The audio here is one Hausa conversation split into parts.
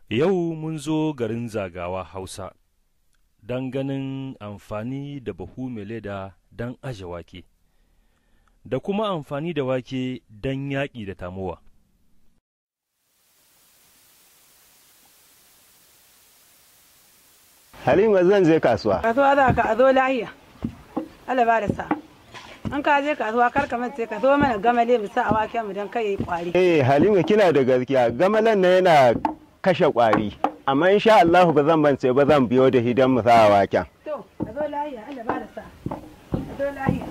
Yau mun zo garin zagawa Hausa don ganin amfani da bahu mai leda don aje wake, da kuma amfani da wake don yaƙi da tamowa. Halima zan je kasuwa. kasuwa za ka a zo lahiya Allah ba da sa in ka je kasuwa kar ka mace ka zo mana gamale mu sa a waken mu dan kai yayi kwari Eh Halima kina da gaskiya gamalan na yana kashe kwari. Amma insha Allah ba zan bance ba zan biyo da hidan mu sa a waken. to a zo lahiya Allah ba da sa a zo lahiya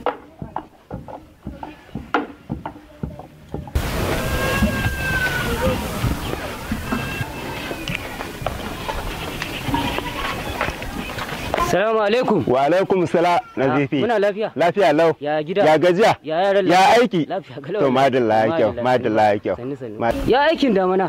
Salamu alaikum. Wa alaikum sala nazifi. Muna lafiya. Lafiya lau. Ya gida. Ya gajiya. Ya yaran Ya lafiya. aiki. Lafiya kalau. To madalla ya kyau. Madalla ya kyau. Sannu sannu. Ma- Ya aikin damana.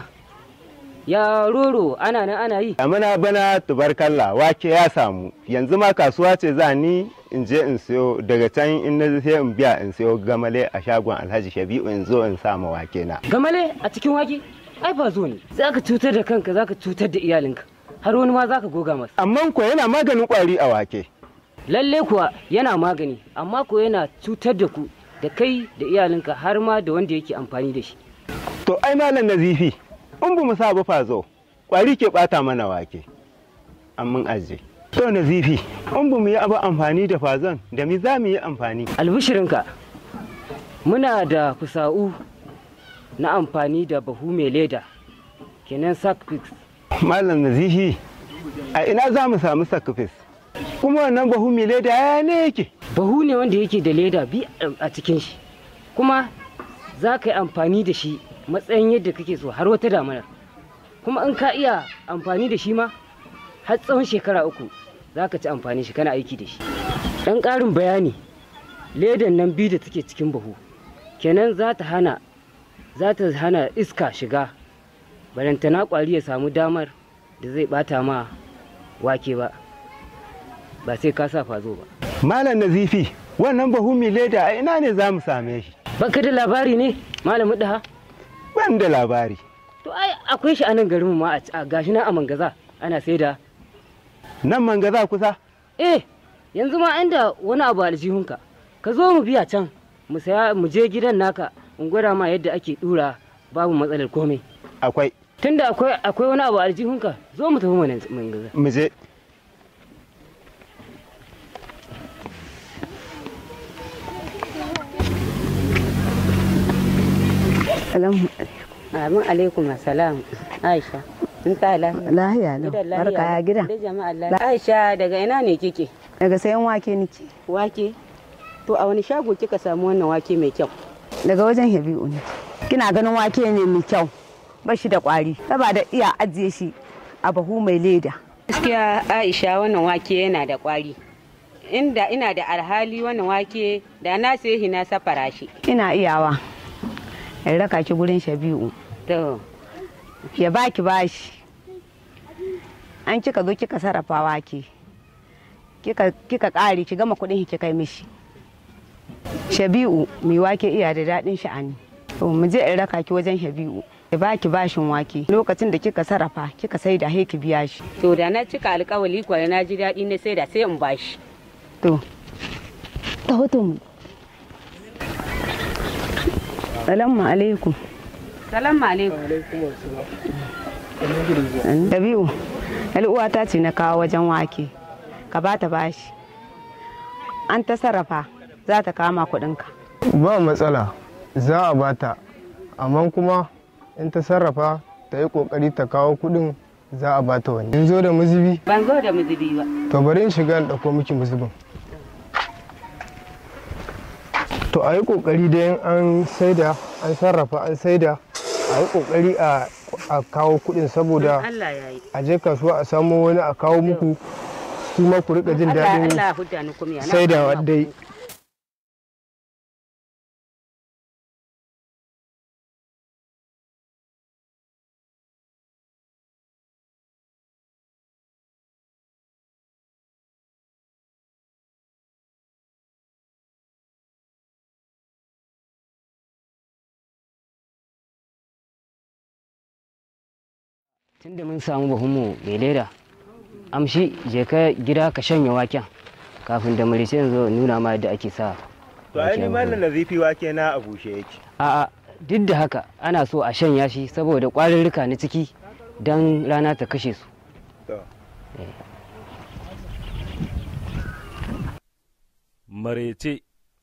Ya roro ana nan ana yi. Amina bana tubarkalla wake ya samu. Yanzu ma kasuwa ce za ni in je in siyo daga can in na sai in biya in siyo gamale a shagon Alhaji Shabi'u in zo in sa ma wake na. Gamale a cikin wake? Ai ba zo ne. Za ka cutar da kanka za ka cutar da iyalinka. Har wani ma za ka goga masa. Amma ko yana maganin kwari a wake. Lalle kuwa yana magani amma ko yana cutar da ku da kai da iyalinka har ma da wanda yake amfani da shi. To ai malam nazifi in ba mu sa ba fazo kwari ke bata mana wake. Amma aje. To nazifi in ba mu yi abu amfani da fazon da mi za mu yi amfani. Albishirinka muna da kusa'u na amfani da bahu mai leda kenan sack pigs Malam nazifi a ina za mu samu sakafis. Kuma wannan bahu mai leda ya ne yake. bahu ne wanda yake da leda bi a cikin shi kuma za ka yi amfani da shi matsayin yadda kake so har wata damanar kuma in ka iya amfani da shi ma har tsawon shekara uku za ka ci amfani shi kana aiki da shi ɗan ƙarin bayani ledan nan biyu da take cikin bahu kenan za ta hana za ta hana iska shiga barantana ƙwari ya samu damar da zai ɓata ma wake ba ba sai ka sa fazo ba Malam nazifi wannan bahu mai leda a ina ne za mu same shi. Baka da labari ne malamu daha? Ban da labari. To ai akwai shi a nan garinmu ma a gashi na a mangaza ana saida. Nan manga za kusa. Eh yanzu ma inda wani abu a aljihunka ka zo mu biya can mu saya mu je gidan naka in gwada ma yadda ake dura babu matsalar komai. Akwai. Tunda akwai akwai wani abu a aljihunka zo mu tafi mana mangaza. Mu je. Salamu Amin alaikum assalam Aisha. In ta lafiya. lahiya lau. Gidan Barka ya gida. Da jama'a lafiya. Aisha daga ina ne kike? Daga sayan wake nake. Wake. To a wani shago kika samu wannan wake mai kyau? Daga wajen Habibu ne. Kina ganin wake ne mai kyau. Ba shi da kwari. Saba da iya ajiye shi a bahu mai leda. Gaskiya Aisha wannan wake yana da kwari. Inda ina da alhali wannan wake da na sai shi na safara shi. Ina iyawa. In raka ki gurin Shabi'u. To, Ya baki bashi. An kika zo kika sarrafa wake. Kika kika kare ki gama kuɗin ki kai mishi. Shabi'u mai wake iya da daɗin sha'ani. To mu je in raka ki wajen Shabi'u. Ya baki bashin wake. Lokacin da kika sarrafa kika sai da ki biya shi. to da na cika alkawali kwa na ji daɗi na sai da sai in bashi. To, ta hoto mu. Salamu alaikum. Salamu alaikum. Dabi'u, uwata ce na kawo wajen wake, ka ba ta bashi. An ta sarrafa za ta kama kuɗinka. ba matsala za a bata amma kuma in ta sarrafa ta yi kokari ta kawo kudin za a bata wani in zo da muzubi Ban zo da muzubi ba. to bari in shiga in ɗauko miki muzubin to a yi kokari da in an saida an sarrafa an saida a yi kokari a a kawo kudin saboda Allah ya yi. a je kasuwa a samo wani a kawo muku kuma ku rika jin Allah daɗin Allah hudda ni kuma ya na saidawa fara dai ku. tunda mun samu bahunmu mai leda amshi je ka gida ka shanya waken kafin da murice zo nuna ma yadda ake sa to ai ni mallan nazifi wake na a bushe yake a'a duk da haka ana so a shanya shi saboda ƙwarurruka na ciki don rana ta kashe su to marece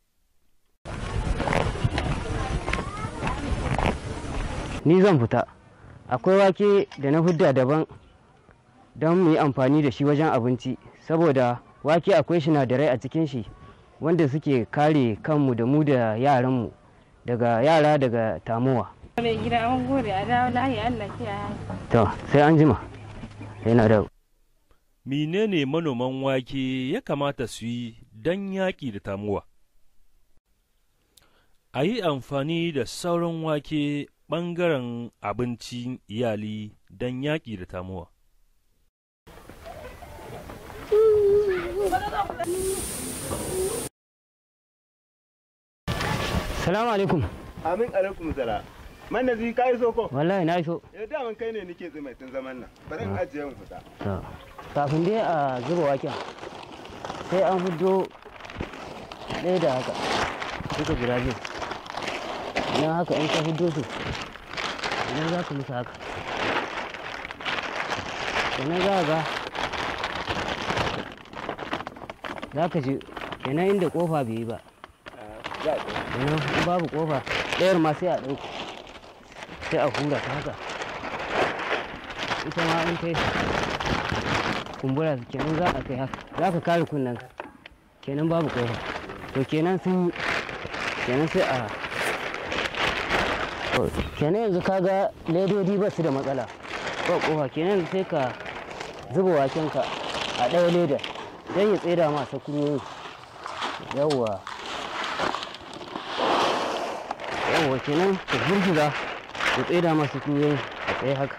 ni zan fita akwai wake da na hudda daban don mu yi amfani da shi wajen abinci saboda wake akwai sinadarai a cikin shi wanda suke kare kanmu da mu da yaranmu daga yara daga tamuwa mai gida an gode a dawo lahi Allah kiyaye to sai an jima yana da menene manoman wake ya kamata su yi don yaƙi da tamuwa a yi amfani da sauran wake ɓangaren abincin iyali don yaƙi da tamuwa salamu alaikum amin alaikum sala man nazi ka yi soko wallahi na iso eh daman kai ne nake tsumai tun zaman nan bari in ajiye mu fita To, kafin dai a zuba waken sai an hudo ɗaya da haka duka guda biyu idan haka in ka hudo su idan za ka musu haka sannan za ga za ka ji kenan inda kofa bai yi ba kenan in babu kofa ɗayar ma sai a ɗauko sai a hura ta haka ita ma in ta yi kumbura kenan za a kai haka za ka kare kunnen ka kenan babu kofa to kenan sun kenan sai a to, kenan yanzu kaga ledodi ba su da matsala ba kofa kenan yanzu sai ka zuba waken ka a ɗaya leda don ya tsira ma sakurorin yawwa yawwa kenan ka gurguza ya tsira ma sakurorin a tsaye haka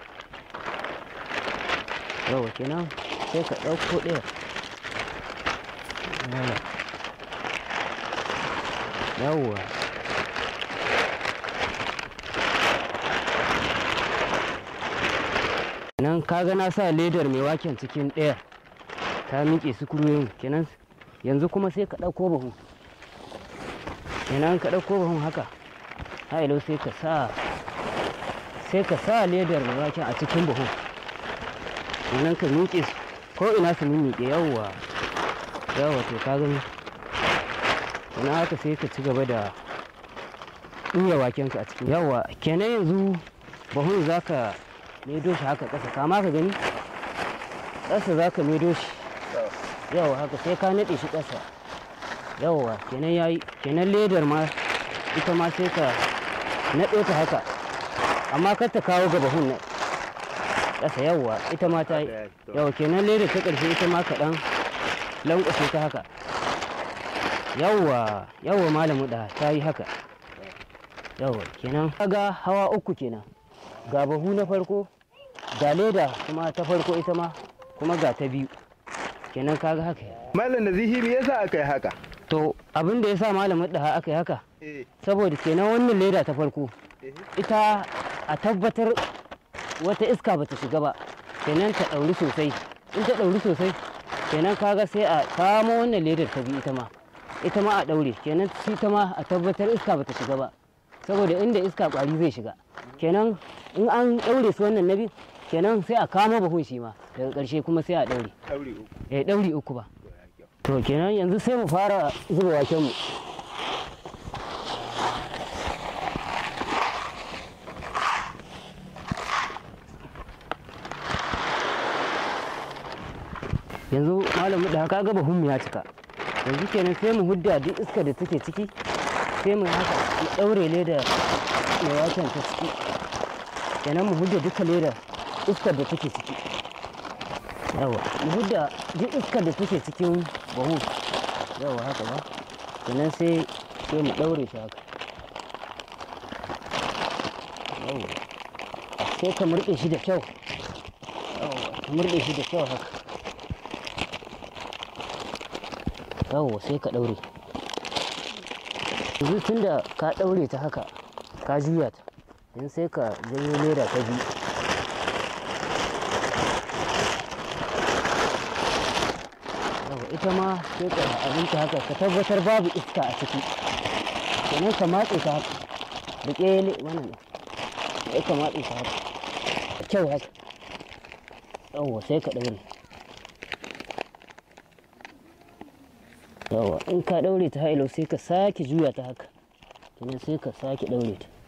yawwa kenan sai ka ɗauko ɗaya Yawwa. yawwa nan kaga na sa ledar mai waken cikin ɗaya ta miƙe sukuruyin kenan yanzu kuma sai ka ɗauko bahu kenan ka ɗauko bahun haka hailo sai ka sa sai ka sa ledar mai waken a cikin bahun kenan ka miƙe su ko ina su miƙe yawwa yawwa to ka gani kenan haka sai ka ci gaba da ɗuya wakenka a cikin yawwa kenan yanzu bahun za ka maido shi haka ƙasa kama ka gani ƙasa za ka maido shi yawwa haka sai ka naɗe shi ƙasa yawwa kenan ya yi kenan ledar ma ita ma sai ka naɗo ta haka amma kar ta kawo ga bahun nan ƙasa yawwa ita ma ta yi yawwa kenan ledar ta ƙarshe ita ma kaɗan lankwashe ta haka yawwa yawwa malamu da ta yi haka yawwa kenan kaga hawa uku kenan ga bahu na farko ga leda kuma ta farko ita ma kuma ga ta biyu kenan kaga haka mallan nazihi me yasa aka yi haka to abin da ya sa malamin da aka yi haka eh saboda kenan wannan leda ta farko ita a tabbatar wata iska bata shiga ba kenan ta ɗauri sosai in ta ɗauri sosai kenan kaga sai a kamo wannan ledar ta biyu ita ma ita ma a ɗaure kenan shi ta ma a tabbatar iska bata shiga ba saboda inda iska ƙwari zai shiga kenan in an ɗaure su wannan na biyu kenan sai a kamo bahun shi ma daga ƙarshe kuma sai a ɗaure aure uku eh ɗauri uku ba to kenan yanzu sai mu fara zuba waken mu yanzu malamu da haka gaba hun ya cika yanzu kenan sai mu hudda duk iska da take ciki sai mu haka mu ɗaure leda mai waken ta ciki kenan mu hudda duka leda iskar da take ciki yawa mu hudda duk iskar da take cikin bahu yawa haka ba sannan sai sai mu ɗaure shi haka yawa sai ka murɗe shi da kyau yawa ka murɗe shi da kyau haka yawa sai ka ɗaure yanzu tun da ka ɗaure ta haka ka juya ta yanzu sai ka janyo leda ta biyu ita ma sai ka abinci haka ka tabbatar babu iska a ciki sannan ka matse ta haka da ƙele wannan sai ka matse ta haka da kyau haka yawwa sai ka ɗaure yawwa in ka ɗaure ta hailo sai ka sake juya ta haka sannan sai ka sake ɗaure ta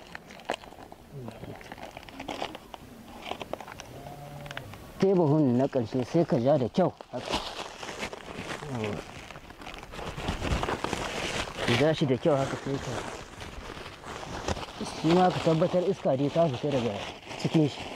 tebahun na ƙarshe sai ka ja da kyau haka ka ja shi da kyau haka sai ka shi ma ka tabbatar iska dai ta fita daga cikin shi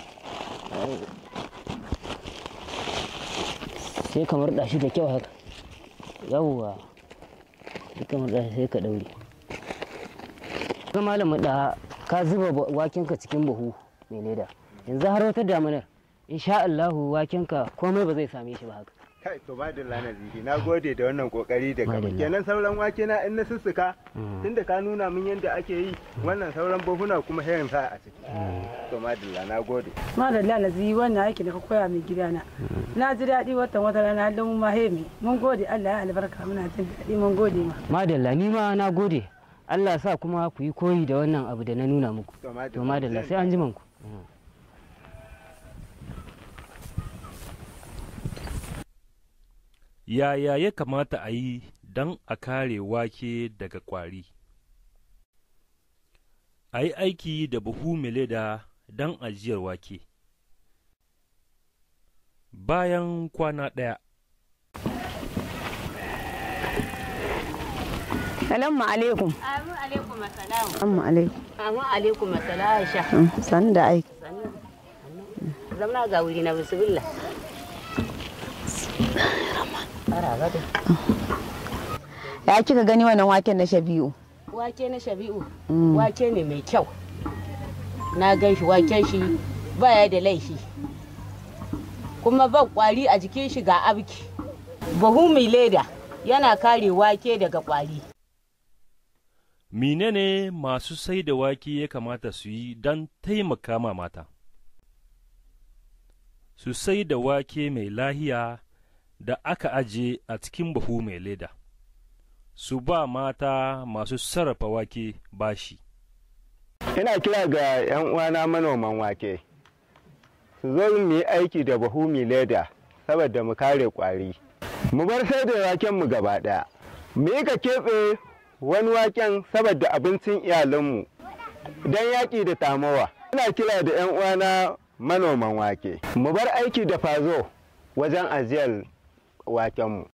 sai ka murɗa shi da kyau haka yawwa sai ka murɗa shi sai ka ɗaure ka malamin da ka zuba wakenka cikin buhu mai leda yanzu har wata damanar insha Allahu wakenka komai ba zai same shi ba haka kai to ba da lana zifi na gode da wannan kokari da kama Madalla. kenan sauran wake na in na sussuka tunda ka nuna min yadda ake yi wannan sauran buhuna kuma hayan sa a ciki to madalla na gode madalla na ziyi wannan aiki da ka koya min gidana na ji daɗi watan wata rana halin mu mahemi mun gode Allah ya albarka muna jin daɗi mun gode ma madalla ni ma na gode Allah sa kuma ku yi koyi da wannan abu da na nuna muku to to madalla sai an ji ku Yaya ya kamata a yi don a kare wake daga ƙwari? A yi aiki da buhu mai leda don ajiyar wake. Bayan kwana ɗaya, Salamu alaikum. Amin alaikum assalam. Amma alaikum. Amin alaikum assalam Aisha. San da aiki. Zamna ga wuri na bismillah. Ara gado. Ya kika gani wannan waken na Shabi'u? Wake na Shabi'u. Wake ne mai kyau. Na gan shi waken shi baya da laifi. Kuma ba kwari a jikin shi ga abki. Buhu mai leda yana kare wake daga kwari. menene masu sai da wake ya kamata su yi don taimaka ma mata? Su sai da wake mai lahiya da aka aje a cikin buhu mai leda, su ba mata masu sarrafa wake bashi. ina kira ga 'yan uwana manoman wake su zo mu yi aiki da buhu mai leda saboda mu kare kwari mu bar sai da waken mu gaba daya mu yi ka keɓe wani waken saboda abincin iyalanmu don yaƙi da tamowa ina kira da 'yan uwana manoman wake mu bar aiki da fazo wajen ajiyar wakenmu